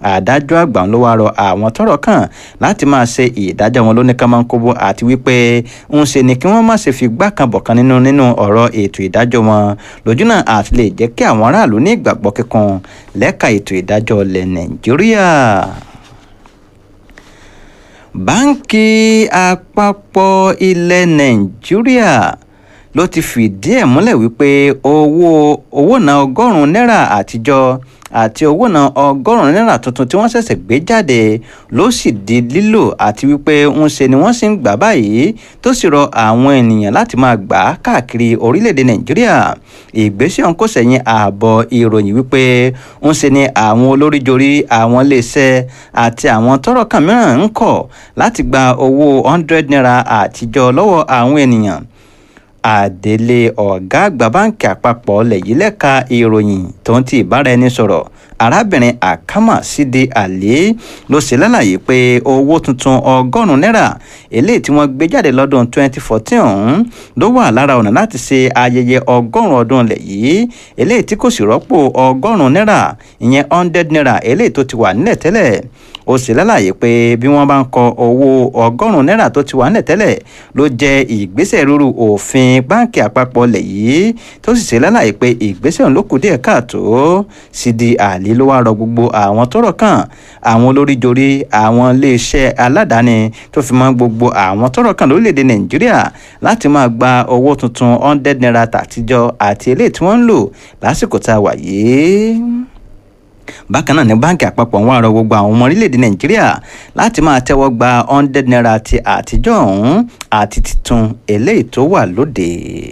adájọ́ àgbà ló wá rọ àwọn tọ́rọ̀ kàn láti máa ṣe ìdájọ́ wọn lóníkànmọ́nkóbó àti wípé ń ṣe ni kí wọ́n má ṣe fi gbá kan bọ̀ kan nínú nínú ọ̀rọ̀ ètò ìdájọ́ wọn lójúnà àti lè jẹ́ kí àwọn aráàlú ní ìgbàgbọ́ kíkan lẹ́ka ètò ìdájọ́ ilẹ̀ nàìjíríà báńkì àpapọ̀ ilẹ̀ nàìjíríà ló ti fìdí ẹ̀ múlẹ̀ wípé owó owó náà ọgọ́rùn-ún náírà àtijọ́ àti owó náà ọgọ́rùn-ún náírà tuntun tí wọ́n ṣẹ̀ṣẹ̀ gbé jáde ló sì di lílò àti wípé ń ṣe ni wọ́n sì ń gbà báyìí tó sì rọ àwọn ènìyàn láti máa gbà á káàkiri orílẹ̀-èdè nàìjíríà ìgbésẹ̀ ọ̀hún kò sẹ̀yìn ààbọ̀ ìròyìn wípé ń ṣe ni àwọn olóríjorí àwọn iléeṣẹ́ àti àwọn tọ́rọ̀ kàn mìíràn ń kọ̀ láti gba owó hundred naira àtijọ́ lọ́wọ́ àwọn ènìyàn àdélé ọ̀gá àgbà báǹkì àpapọ̀ lẹ̀yìn lẹ́ka ìròyìn tó ń ti ìbáraẹnisọ̀rọ̀ arábìnrin àkámà sídi àlè ló ṣe lálàyé pé owó tuntun ọgọ́rùn-ún náírà eléyìí tí wọ́n gbé jáde lọ́dún 2014 ọ̀hún ló wà lára ọ̀nà láti ṣe ayẹyẹ ọgọ́rùn-ún ọdún ilẹ̀ yìí eléyìí tí kò sì rọ́pò ọgọ́rùn-ún náírà ìyẹn hundred naira eléyìí tó ti wà nílẹ̀ tẹ́lẹ̀ ó sì lálàyé pé bí wọ́n bá ń kọ owó ọgọ́rùn-ún náírà tó ti wà nílẹ̀ tẹ́lẹ̀ ló jẹ́ ìgbésẹ̀ rúru òfin báǹkì àpapọ̀ ilẹ̀ yìí tó sì ṣe lálàyé pé ìgbésẹ̀ ọ̀hún ló kù díẹ̀ káàtó sídi àlè ló wá rọ gbogbo àwọn tọ́rọ̀ kàn àwọn olóríjorí àwọn iléeṣẹ́ aládàáni tó fi mọ́ gbogbo àwọn tọ́rọ̀ kàn lórílẹ̀‐èdè nàìjíríà láti máa gba owó tuntun hundred naira tàtijọ́ àti eléyìí tí wọ́n ń lò lásìkò tá a wà yìí bákan náà ní báńkì àpapọ̀ ń wá rọ gbogbo àwọn ọmọ orílẹ̀-èdè nàìjíríà láti máa tẹ́wọ́ gba hundred naira ti àtijọ́ ọ̀hún àti titun eléyìí tó wà lóde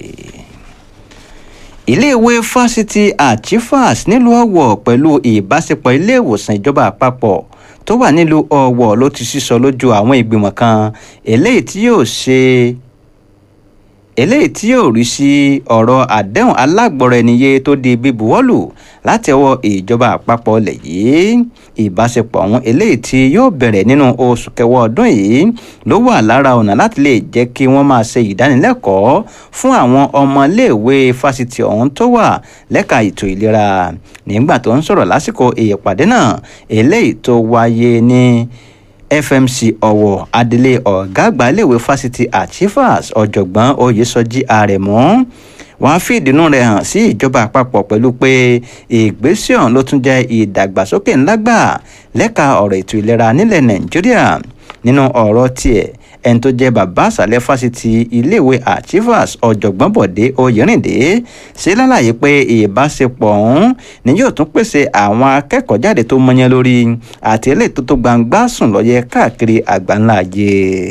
iléèwé fásitì àchifas nílùú ọ̀wọ̀ pẹ̀lú ìbáṣepọ̀ iléèwòsàn ìjọba àpapọ̀ tó wà nílùú ọ̀wọ̀ ló ti sísọ lójú àwọn ìgbìmọ̀ kan eléyìí tí yóò ṣe eléyìí tí yóò rí sí ọ̀rọ̀ àdéhùn alágbọ̀rọ̀ ẹniyé tó di bíbuwọ́lù láti ọwọ́ ìjọba àpapọ̀ ilẹ̀ yìí ìbáṣepọ̀ ọ̀hún eléyìí tí yóò bẹ̀rẹ̀ nínú oṣù kẹwàá ọdún yìí ló wà lára ọ̀nà láti lè jẹ́ kí wọ́n máa ṣe ìdánilẹ́kọ̀ọ́ fún àwọn ọmọléèwé fásitì ọ̀hún tó wà lẹ́ka ètò ìlera nígbà tó ń sọ̀rọ̀ lásìkò ìpàdé náà eléyìí tó wáyé ní fmc ọ̀wọ̀ adelé ọ̀gá àgbà iléèwé fásitì àchifas ọ̀jọ̀gbọ́n oyèsọjí àrẹ̀mú wọ́n fi ìdùnnú rẹ̀ hàn sí ìjọba àpapọ̀ pẹ̀lú pé ìgbésẹ̀ ọ̀hún ló tún jẹ́ ìdàgbàsókè ńlá gbà lẹ́ka ọ̀rọ̀ ètò ìlera nílẹ̀ nàìjíríà nínú ọ̀rọ̀ tiẹ̀ ẹni tó jẹ́ bàbá àṣàlẹ̀ fásitì iléèwé archivas ọ̀jọ̀gbọ́n bọ̀dé oyèrìndé ṣe lálàyé pé ìbáṣepọ̀ ọ̀hún ni yóò tún pèsè àwọn akẹ́kọ̀ọ́ jáde tó mọyán lórí àti eléyìí tó tó gbangba sùn lọ́yẹ káàkiri àgbáńlá ayé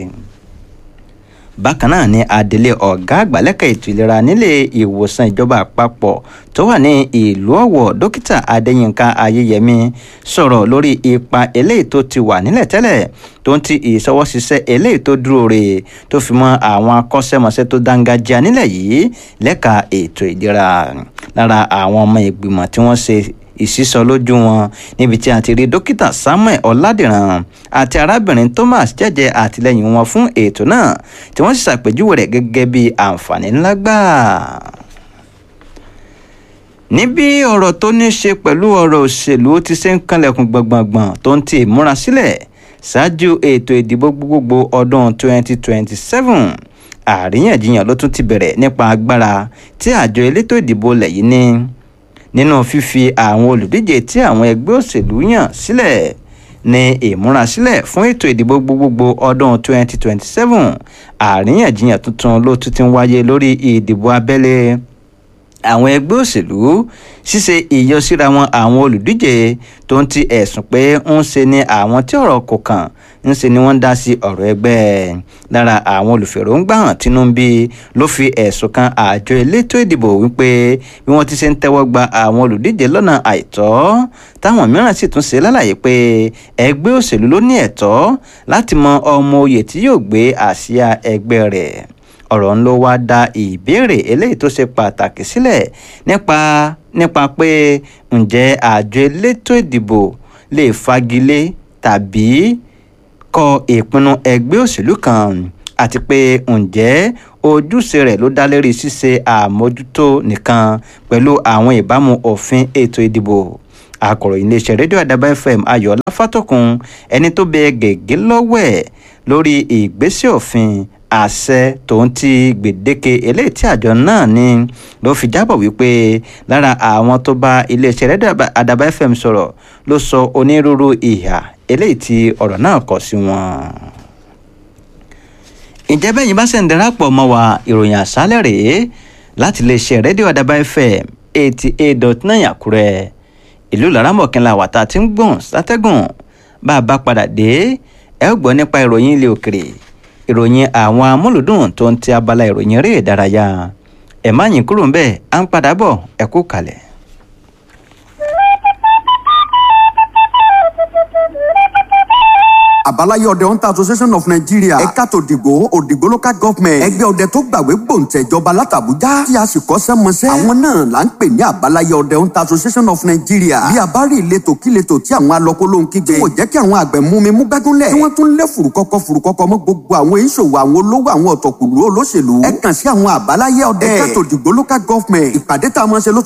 bákan náà ni adelé ọ̀gá àgbà lẹ́ka ètò ìlera nílé ìwòsàn ìjọba àpapọ̀ tó wà ní ìlú ọ̀wọ̀ dókítà adéyínká ayéyẹmí sọ̀rọ̀ lórí ipa eléyìí tó ti wà nílẹ̀ tẹ́lẹ̀ tó ń ti ìṣọwọ́ṣiṣẹ́ eléyìí tó dúró re tó fi mọ́ àwọn akọ́ṣẹ́mọṣẹ́ tó dángájá nílẹ̀ yìí lẹ́ka ètò ìlera lára àwọn ọmọ ìgbìmọ̀ tí wọ́n ṣe ìsísọ lójú wọn níbi tí a ti rí dókítà samuel ọládìrán àti arábìnrin thomas jẹjẹ àtìlẹyìn wọn fún ètò náà tí wọn sì ṣàpèjúwe rẹ gẹgẹ bí àǹfààní ńlá gbà níbi ọ̀rọ̀ tó ní ṣe pẹ̀lú ọ̀rọ̀ òṣèlú ti ṣe ń kanlẹ̀kùn gbọ̀ngbọ̀ngbọ̀n tó ń ti ìmúra sílẹ̀ ṣáájú ètò ìdìbò gbogbogbò ọdún 2027 àríyànjiyàn ló tún ti bẹ̀rẹ̀ nípa agbára tí àjọ elétò ìdìbò lẹ̀ yìí ní nínú fífi àwọn olùdíje tí àwọn ẹgbẹ́ òṣèlú yàn sílẹ̀ ní ìmúrasílẹ̀ fún ètò ìdìbò gbogbogbò ọdún 2027 àríyànjiyàn tuntun ló tún ti ń wáyé lórí ìdìbò abẹ́lé àwọn ẹgbẹ́ òṣèlú ṣíṣe ìyọsíra wọn àwọn olùdíje tó ń ti ẹ̀sùn pé ń ṣe ni àwọn tí ọ̀rọ̀ kò kàn ń ṣe ni wọ́n ń dá sí ọ̀rọ̀ ẹgbẹ́ lára àwọn olùfèròǹgbà hàn Tinubu ló fi ẹ̀sùn kan àjọ elétò ìdìbò wípé bí wọ́n ti ṣe ń tẹ́wọ́ gba àwọn olùdíje lọ́nà àìtọ́ táwọn mìíràn sì tún ṣe lálàyé pé ẹgbẹ́ òṣèlú ló ní ẹ̀tọ́ láti mọ ọmọ oyè tí yóò gbé àsíá ẹgbẹ́ rẹ̀ ọ̀rọ̀ ń ló wá dá ìbéèrè eléyìí tó ṣe pàtàkì sílẹ̀ nípa nípa pé ǹjẹ́ àjọ elétò ìdìbò lè fagilé tàbí kọ ìpinnu ẹgbẹ́ òṣèlú kan àti pé ǹjẹ́ ojúṣe rẹ̀ ló dá lérí ṣíṣe àmójútó nìkan pẹ̀lú àwọn ìbámu òfin ètò ìdìbò akọ̀ròyìn iléeṣẹ́ rédíò àdàbà fm ayọ̀ọ́lá fátọ́kùn ẹni tó bẹ gègé lọ́wọ́ ẹ̀ lórí ìgbésẹ̀ òfin àṣẹ tòun ti gbèdéke eléyìí tí àjọ náà ní ló fi jábọ̀ wípé lára àwọn tó bá iléeṣẹ́ rédíò àdàbà fm sọ̀rọ̀ ló sọ onírúurú ìhà eléyìí tí ọ̀rọ̀ náà kọ sí wọn. ǹjẹ́ bẹ́yìn bá ṣe ń darapọ̀ mọ́ wa ìròyìn àṣálẹ̀ rèé láti iléeṣẹ́ rédíò àdàbà fm eighty eight dot nine àkúrẹ́ ìlú laramọ̀kínlá wàtá tí ń gbọ̀n sátẹ́gùn bá a bá padà dé ẹ ó gbọ́ nípa ìròyìn ilé òkèrè ìròyìn àwọn amúlùdùn tó ń ti abala ìròyìn eré ìdárayá ẹ má yín kúrò ńbẹ̀ à ń padà bọ̀ ẹ kú kalẹ̀. àbáláyé ọdẹ hunter association of nigeria ẹ̀ka tó dìgbò òdìgbò local government ẹgbẹ́ ọdẹ tó gbàwé gbòǹtẹ̀jọba látàbújá tí a sì kọ́ṣẹ́ mọṣẹ́ àwọn náà là ń pè ní àbáláyé ọdẹ hunter association of nigeria bí a bá rí ìletò kíletò tí àwọn alọ́kólóhùn kígbe tí kò jẹ́ kí àwọn àgbẹ̀ mú mi mú gbẹ́gúnlẹ̀ tí wọ́n tún lé fùrùkọ́kọ́ fùrùkọ́kọ́ mọ́ gbogbo àwọn ìṣòwò àwọn olówó àwọn ọ̀tọ̀kùlú olóṣèlú ẹ kàn sí àwọn àbáláyé ọdẹ ẹ̀ka tó dìgbò local government ìpàdé tá a máa ṣe ló